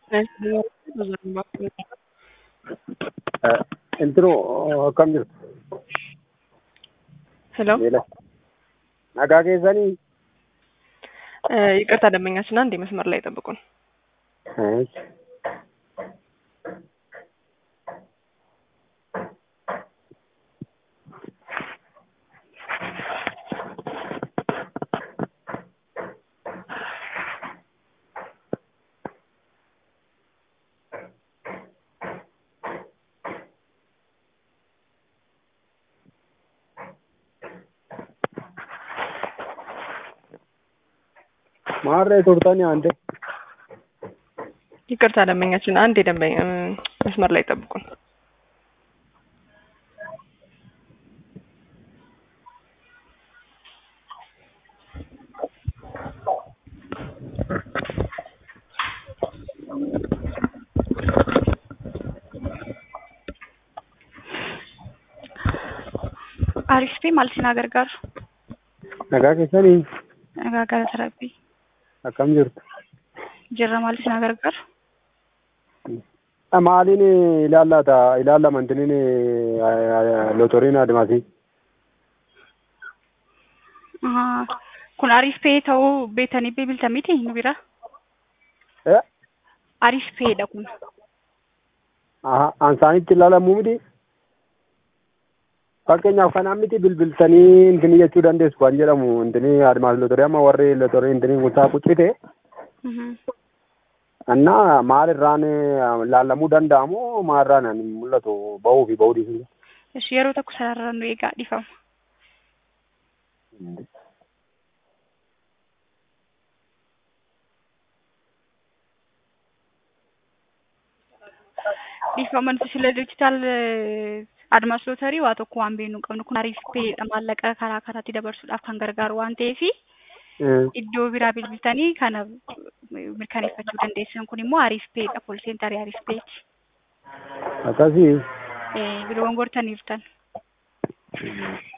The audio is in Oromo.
Intro akkam jirtu? Hello. Miila. Nagaa keessanii? ይቅርታ ደንበኛችን አንድ መስመር ላይ ጠብቁን። እሺ። ማረ ቱርታኒ አንዴ ይቅርታ ደንበኛችን አንድ የደንበኛ መስመር ላይ ጠብቁን። Aariifii maal isin gargaaru? nagaa keessanii Nagaa galata rabbii. akkam jirtu? Jirra maal isin gargaaru? Maaliin ilaallata ilaallama intinin lotoriin adimasi Ahaa. Kun Aariifii ta'uu beektanii bilbiltan miti nu bira? Aariifiidha kun. ansaanitti ilaalamuu miti fakkeenyaaf kanaan miti bilbiltanii intini jechuu dandeessu kan jedhamu intini adimasi lotorii amma warri lotorii intini kutaa quccite Mhm. እና maalirraan laallamuu danda'amu maalirraan hin mul'atu bahuu fi bahuu dhiisuu Ishi yeroo tokko sararra nu eegaa dhifama. Dhiifama nuti sila diijitaal admas lootarii waa tokko waan beeknu hin qabnu kun Aariifiidha maallaqa karaa karaatti dabarsuudhaaf kan gargaaru waan ta'eefi iddoo biraa bilbiltanii kana mirkaneeffachuu dandeessan kun immoo Aariifpeedha kool seentarii Aariifpeeti. akkasii Biloowwan gortaniirtan.